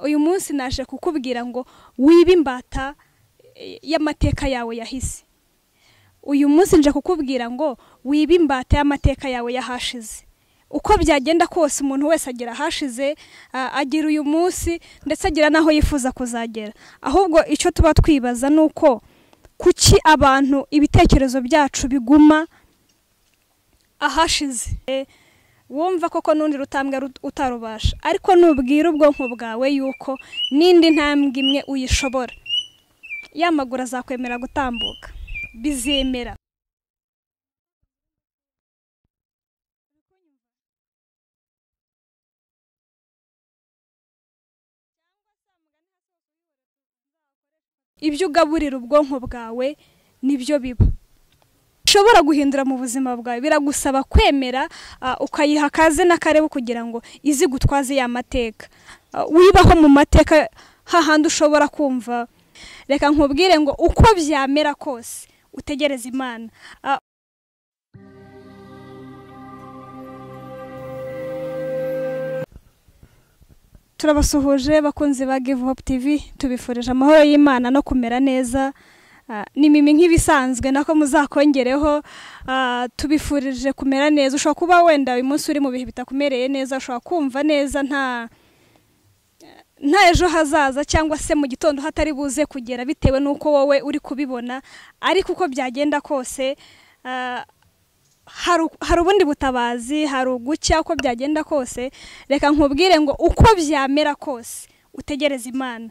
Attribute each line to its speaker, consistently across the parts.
Speaker 1: uyu munsi naje kukubwira ngo wibe imbata y'amateka yawe yahise uyu munsi nje kukubwira ngo wibe imbata y'amateka yawe yahashize uko byagenda kose umuntu wese agera ahashize agira uyu munsi ndetse agera n'aho yifuza kuzagera ahubwo icyo tuba twibaza ni uko kuki abantu ibitekerezo byacu biguma ahashize wumva koko n'undi rutambwe utarubasha ariko nubwira ubwonko bwawe yuko n'indi ntambwe imwe uyishobora yamaguru azakwemera gutambuka bizemera ibyo ugaburira ubwonko bwawe nibyo biba ushobora guhindura mu buzima bwawe biragusaba kwemera ukayiha akaze n'akareba kugira ngo izi gutwaze ya mateka wibaho mu mateka hahandi ushobora kumva reka nkubwire ngo uko byamera kose utegereze imana turabasuhuje bakunzi ba give hope tv tubifurije amahoro y'imana no kumera neza ni mimi nk'ibisanzwe nako muzakongereho tubifurije kumera neza ushobora kuba wenda uyu munsi uri mu bihe bitakumereye neza ushobora kumva neza nta nta ejo hazaza cyangwa se mu gitondo hatari buze kugera bitewe n'uko wowe uri kubibona ariko uko byagenda kose hari ubundi butabazi hari ugucya uko byagenda kose reka nkubwire ngo uko byamera kose utegereze imana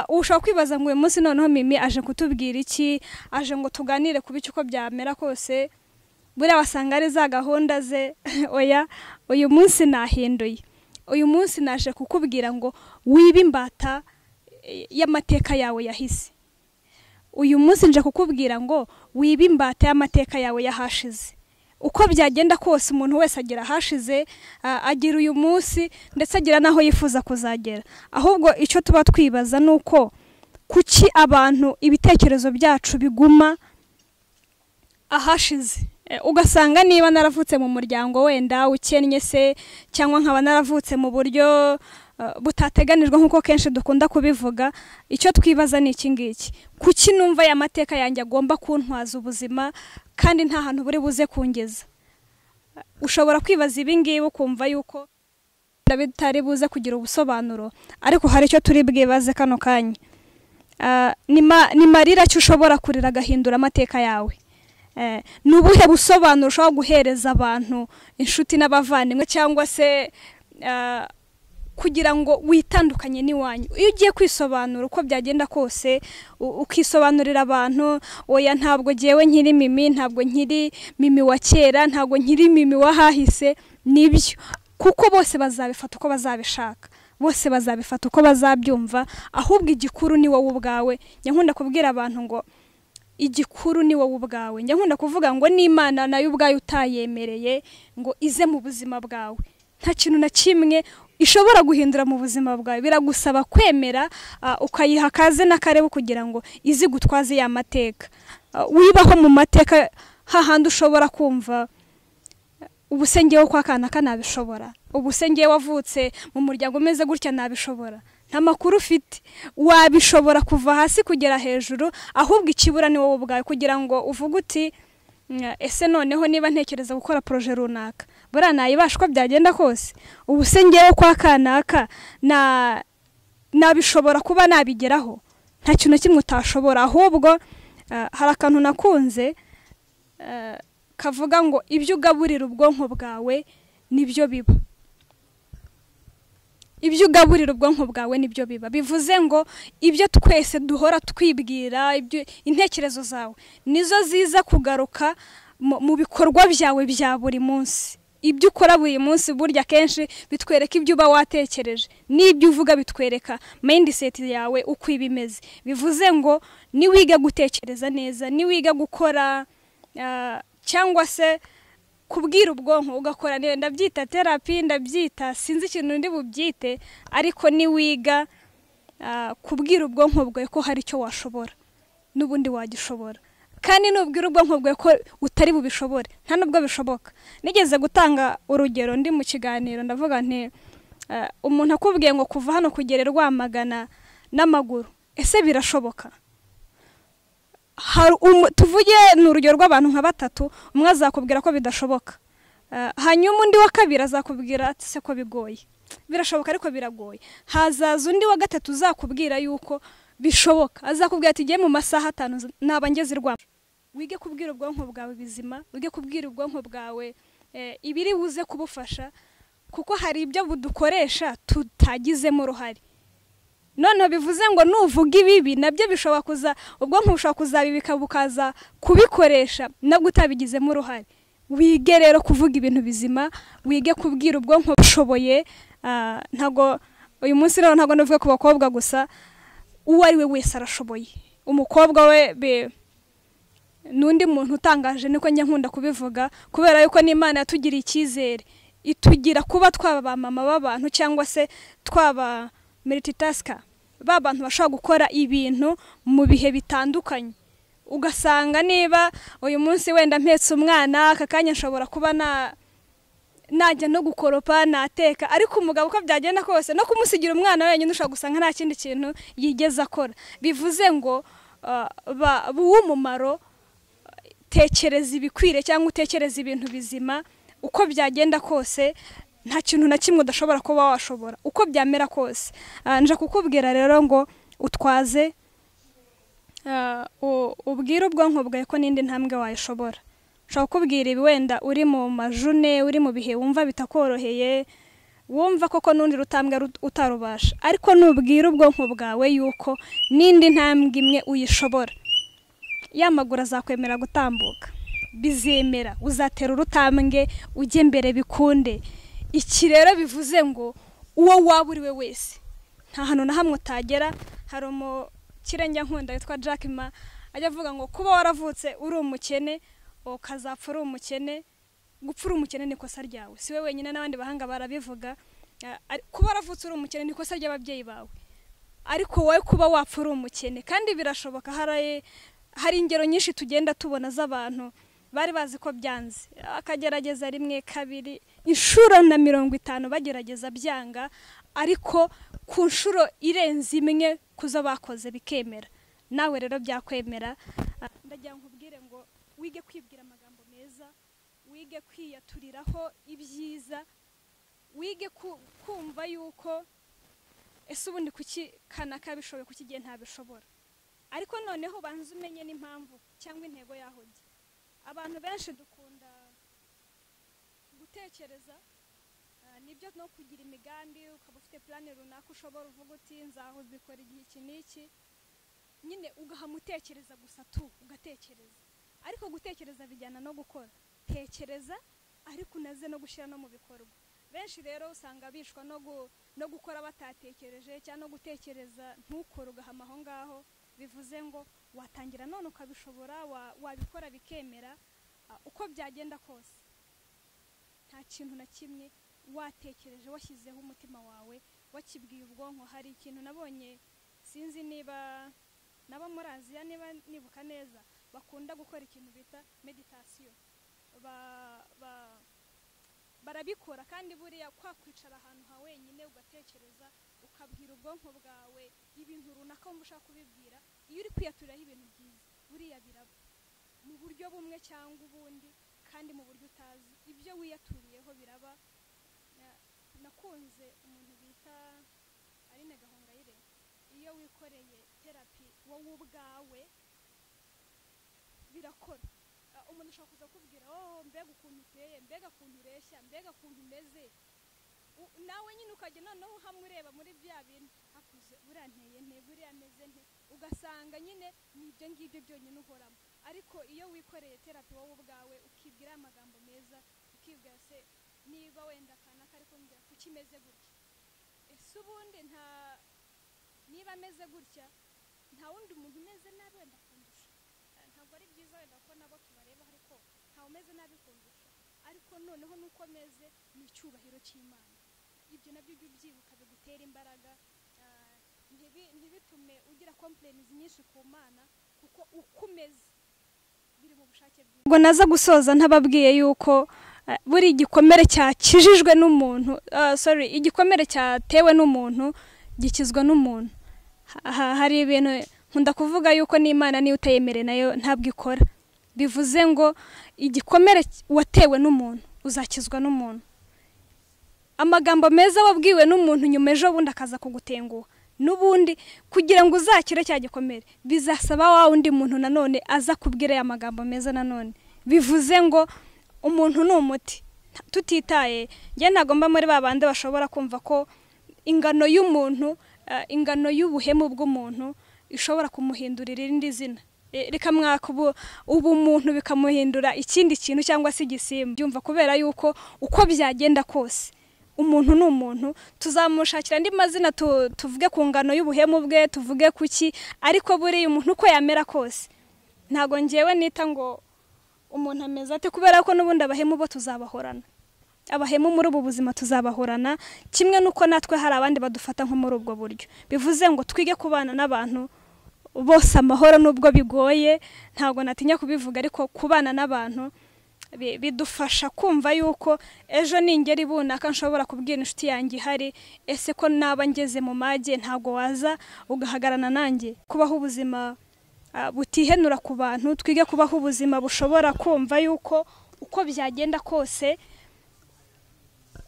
Speaker 1: ushobora kwibaza ngo uyu munsi noneho mimi aje kutubwira iki aje ngo tuganire ku bicyo uko byamera kose buriya wasanga ari za gahunda ze oya uyu munsi nahinduye uyu munsi naje kukubwira ngo wibe imbata y'amateka yawe yahise uyu munsi nje kukubwira ngo wibe imbata y'amateka yawe yahashize uko byagenda kose umuntu wese agera ahashize agira uyu munsi ndetse agira n'aho yifuza kuzagera ahubwo icyo tuba twibaza ni uko kuki abantu ibitekerezo byacu biguma ahashize ugasanga niba naravutse mu muryango wenda ukennye se cyangwa nkaba naravutse mu buryo butateganijwe nk'uko kenshi dukunda kubivuga icyo twibaza ni iki ngiki kuki numva aya mateka yanjye agomba kuntwaza ubuzima kandi nta hantu buri buze kungeza ushobora kwibaza ibi ngibi ukumva yuko bitari buze kugira ubusobanuro ariko hari icyo turi bwibaze kano kanya ni marira cyo ushobora kurira agahindura amateka yawe ni ubuhe busobanuro ushobora guhereza abantu inshuti n'abavandimwe cyangwa se kugira ngo witandukanye n'iwanyu iyo ugiye kwisobanura uko byagenda kose ukisobanurira abantu oya ntabwo ngewe nkiri mimi ntabwo nkiri mimi wa kera ntabwo nkiri mimi wahahise nibyo kuko bose bazabifata uko bazabishaka bose bazabifata uko bazabyumva ahubwo igikuru ni wowe ubwawe nyakunda kubwira abantu ngo igikuru ni wowe ubwawe nyakunda kuvuga ngo n'imana nayo ubwayo utayemereye ngo ize mu buzima bwawe nta kintu na kimwe ishobora guhindura mu buzima bwawe biragusaba kwemera ukayiha akaze n'akareba kugira ngo izi gutwaze ya mateka wibaho mu mateka hahandi ushobora kumva ubusengero kwa kana nabishobora ubusengero wavutse mu muryango umeze gutya nabishobora nta makuru ufite wabishobora kuva hasi kugera hejuru ahubwo ikibura ni wowe ubwawe kugira ngo uvuge uti ese noneho niba ntekereza gukora poroje runaka buriya nayibasha uko byagenda kose ubu se ngewe kwa kanaka nabishobora kuba nabigeraho nta kintu kimwe utashobora ahubwo hari akantu nakunze kavuga ngo ibyo ugaburira ubwonko bwawe nibyo biba ibyo ugaburira ubwonko bwawe nibyo biba bivuze ngo ibyo twese duhora twibwira intekerezo zawe nizo ziza kugaruka mu bikorwa byawe bya buri munsi ibyo ukora buri munsi burya kenshi bitwereka ibyo uba watekereje n'ibyo uvuga bitwereka mayindiseti yawe uko iba imeze bivuze ngo niwiga gutekereza neza niwiga gukora cyangwa se kubwira ubwonko ugakora ndabyita terapi ndabyita sinzi ikintu ndi bubyite ariko niwiga kubwira ubwonko bwawe ko hari icyo washobora n'ubundi wagishobora kandi nubwira ubwonko bwawe ko utari bubishobore nta nubwo bishoboka nigeze gutanga urugero ndi mu kiganiro ndavuga nti eh, umuntu akubwiye ngo kuva hano kugera i rwamagana n'amaguru ese birashoboka Hari umu- tuvuge ni urugero rw'abantu nka batatu umwe azakubwira ko bidashoboka Eh, hanyuma undi wa kabiri azakubwira ati se ko bigoye birashoboka ariko biragoye hazaza undi wa gatatu uzakubwira yuko bishoboka azakubwira ati igiye mu masaha atanu z- naba ngeze i Rwamagana." wige kubwira ubwonko bwawe bizima wige kubwira ubwonko bwawe eh, ibiri buze kubufasha kuko hari ibyo budukoresha tutagizemo uruhare noneho bivuze ngo nuvuga ibibi nabyo bishobora kuza ubwonko bushobora kuzabibika bukaza kubikoresha nabwo utabigizemo uruhare wige rero kuvuga ibintu bizima wige kubwira ubwonko bushoboye ah, ntago uyu munsi rero ntago navuga ku bakobwa gusa uwo ari we wese arashoboye umukobwa we be- n'undi muntu utangaje niko njya nkunda kubivuga kubera yuko n'imana yatugiriye icyizere itugira kuba twaba ba mama b'abantu cyangwa se twaba meritatasica ba bantu bashobora gukora ibintu mu bihe bitandukanye ugasanga niba uyu munsi wenda mpetse umwana aka kanya nshobora kuba na najya no gukoropa nateka ariko umugabo uko byagenda kose no kumusigira umwana wenyine ushobora gusanga nta kindi kintu yigeze akora bivuze ngo ah, ba- b'uw'umumaro tekereza ibikwiriye cyangwa utekereza ibintu bizima uko byagenda kose nta kintu na kimwe udashobora kuba washobora uko byamera kose Ah, nje kukubwira rero ngo utwaze ah, u- ubwire ubwonko bwawe ko n'indi ntambwe wayishobora ushobora kukubwira ibi wenda uri mu majune uri mu bihe wumva bitakoroheye wumva koko n'undi rutambwe rut- utarubasha ariko nubwira ubwonko bwawe yuko n'indi ntambwe imwe uyishobora ya maguru azakwemera gutambuka bizemera uzatera urutambwe ujye mbere bikunde iki rero bivuze ngo uwo waba uri we wese nta hantu na hamwe utagera hari umukirenge nkunda witwa Jack Ma ajya avuga ngo kuba waravutse uri umukene ukazapfa uri umukene gupfa uri umukene ni ikosa ryawe si we wenyine n'abandi bahanga barabivuga Eh, ari- kuba waravutse uri umukene ni ikosa ry'ababyeyi bawe ariko wowe kuba wapfa uri umukene kandi birashoboka hari hari ingero nyinshi tugenda tubona z'abantu bari bazi ko byanze akagerageza rimwe kabiri inshuro na mirongo itanu bagerageza byanga ariko ku nshuro irenze imwe ku zo bakoze bikemera nawe rero byakwemera Ah, ndagira ngo nkubwire ngo wige kwibwira amagambo meza wige kwiyaturiraho ibyiza wige ku- kumva yuko ese ubundi kuki kanaka bishoboye kuki igihe ntabishobora ariko noneho ubanza umenye n'impamvu cyangwa intego yaho ujya abantu benshi dukunda gutekereza ah, nibyo no kugira imigambi ukaba ufite purani runaka ushobora uvuga uti nzahubikora igihe iki n'iki nyine ugahama utekereza gusa tu ugatekereza ariko gutekereza bijyana no gukora tekereza ariko unaze no gushyira no mu bikorwa benshi rero usanga bishwa no, gu, no gukora batatekereje cyangwa no gutekereza ntukore ugahama aho ngaho bivuze ngo watangira none ukabishobora wa- wabikora bikemera ah, uko byagenda kose nta kintu na kimwe watekereje washyizeho umutima wawe wakibwiye ubwonko hari ikintu nabonye sinzi niba nabo muri aziya niba nibuka neza bakunda gukora ikintu bita meditasiyo ba, ba, barabikora kandi buriya kwa kwicara ahantu ha wenyine ugatekereza ukabwira ubwonko bwawe ibintu runaka wumva ushaka kubibwira iyo uri kwiyaturiraho ibintu byiza buriya biraba mu buryo bumwe cyangwa ubundi kandi mu buryo utazi ibyo wiyaturiyeho biraba Na- nakunze umuntu bita Aline Gahongayire iyo wikoreye terapi wowe ubwawe birakora Ah, umuntu ashobora kuza akubwira oh mbega ukuntu uteye mbega ukuntu ureshya mbega ukuntu umeze U- nawe nyine ukajya noneho hamwe ureba muri bya bintu akuze buriya nteye nte buriya ameze nte ugasanga nyine ni ibyo ngibyo byonyine uhoramo ariko iyo wikoreye terapi wowe ubwawe ukibwira amagambo meza ukibwira se niba wenda akana kari kumbwira kuki imeze gutya ese ubundi nta niba ameze gutya nta wundi muntu umeze nabi wenda kundusha Eh, ntabwo ari byiza wenda ko nabo tubareba ariko ntawe umeze nabi kundusha ariko noneho nuko ameze ni icyubahiro cy'imana ibyo nabyo ujye ubyibuka bigutera imbaraga eh, ntibi- ntibitume ugira kompleni nyinshi ku mana kuko uko umeze biri mu bushake bw'imana ubwo naza gusoza ntababwiye yuko Ah, buri igikomere cyakijijwe n'umuntu ah, sorry igikomere cyatewe n'umuntu gikizwa n'umuntu Ha- hari ibintu nkunda kuvuga yuko n'imana niyo utayemere nayo ntabwo ikora bivuze ngo igikomere watewe n'umuntu uzakizwa n'umuntu amagambo meza wabwiwe n'umuntu nyuma ejo bundi akaza kugutenguha n'ubundi kugira ngo uzakire cya gikomere bizasaba wa wundi muntu nanone aza kubwira aya magambo meza nanone bivuze ngo umuntu ni umuti tutitaye njye ntabwo mba muri ba bandi bashobora kumva ko ingano y'umuntu eh, ingano y'ubuhemu bw'umuntu ishobora kumuhindurira irindi zina Eh, reka mwaka ubu ubumuntu bikamuhindura ikindi kintu cyangwa se igisimba byumva kubera yuko uko byagenda kose umuntu ni umuntu tuzamushakira andi mazina tu- tuvuge ku ngano y'ubuhemu bwe tuvuge kuki ariko buriya umuntu uko yamera kose ntabwo ngewe nita ngo umuntu ameze ate kubera ko n'ubundi abahemu bo tuzabahorana abahemu muri ubu buzima tuzabahorana kimwe n'uko natwe hari abandi badufata nko muri ubwo buryo bivuze ngo twige kubana n'abantu bose amahoro n'ubwo bigoye ntabwo natinya kubivuga ariko kubana n'abantu bi- bidufasha kumva yuko ejo ningera ibunaka nshobora kubwira inshuti yanjye ihari ese ko naba ngeze mu mage ntabwo waza ugahagarana nanjye kubaho ubuzima ah, butihenura ku bantu twige kubaho ubuzima bushobora kumva yuko uko byagenda kose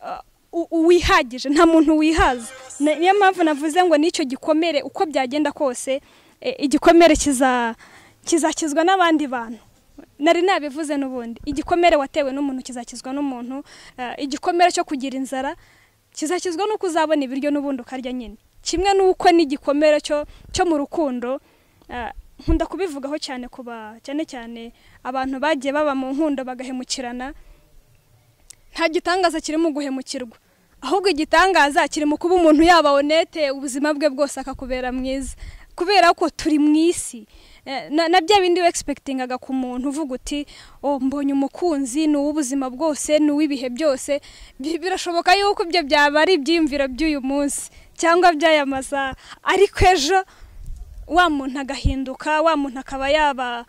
Speaker 1: ah, u- uwihagije nta muntu wihaza Na- niyo mpamvu navuze ngo n'icyo gikomere uko byagenda kose eh, igikomere kiza kizakizwa n'abandi bantu nari nabivuze n'ubundi igikomere watewe n'umuntu kizakizwa n'umuntu ah, igikomere cyo kugira inzara kizakizwa n'uko uzabona ibiryo n'ubundi ukarya nyine kimwe n'uko n'igikomere cyo cyo mu rukundo Ah, nkunda kubivugaho cyane kuba cyane cyane abantu bagiye baba mu nkundo bagahemukirana nta gitangaza kiri mu guhemukirwa ahubwo igitangaza kiri mu kuba umuntu yaba onete ubuzima bwe bwose akakubera mwiza kubera ko turi mu isi Eh, na na bya bindi wegisipegitingaga ku muntu uvuga uti "Oh, mbonye umukunzi ni uw'ubuzima bwose ni uw'ibihe byose Bi- birashoboka yuko ibyo byaba ari ibyiyumviro by'uyu munsi cyangwa by'aya masaha ariko ejo wa muntu agahinduka wa muntu akaba yaba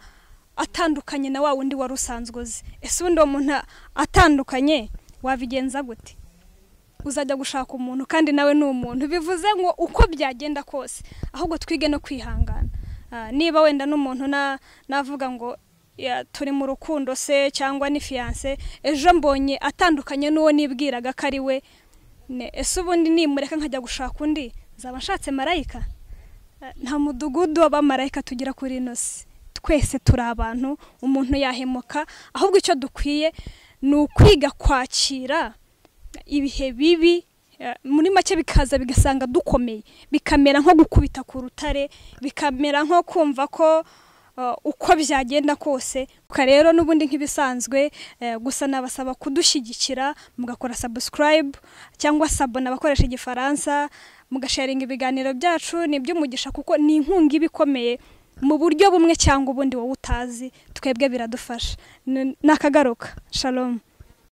Speaker 1: atandukanye na wa wundi wari usanzwe uzi ese ubundi uwo muntu atandukanye wabigenza gute uzajya gushaka umuntu kandi nawe ni umuntu bivuze ngo uko byagenda kose ahubwo twige no kwihangana Ah, niba wenda n'umuntu na- navuga ngo "Ya, turi mu rukundo se cyangwa ni fiyanse ejo mbonye atandukanye n'uwo nibwiraga ko ari we Ne- ese ubundi nimureka nkajya gushaka undi nzaba nshatse marayika nta mudugudu w'abamarayika tugira kuri ino si twese turi abantu umuntu yahemuka ahubwo icyo dukwiye ni ukwiga kwakira ibihe bibi eh, muri make bikaza bigasanga dukomeye bikamera nko gukubita ku rutare bikamera nko kumva ko eh, uko byagenda kose Ubwo rero n'ubundi nk'ibisanzwe eh, gusa nabasaba kudushyigikira mugakora subscribe cyangwa sabona abakoresha igifaransa mugasharinga ibiganiro byacu ni iby'umugisha kuko ni inkunga iba ikomeye mu buryo bumwe cyangwa ubundi wowe utazi twebwe biradufasha N- nakagaruka shalom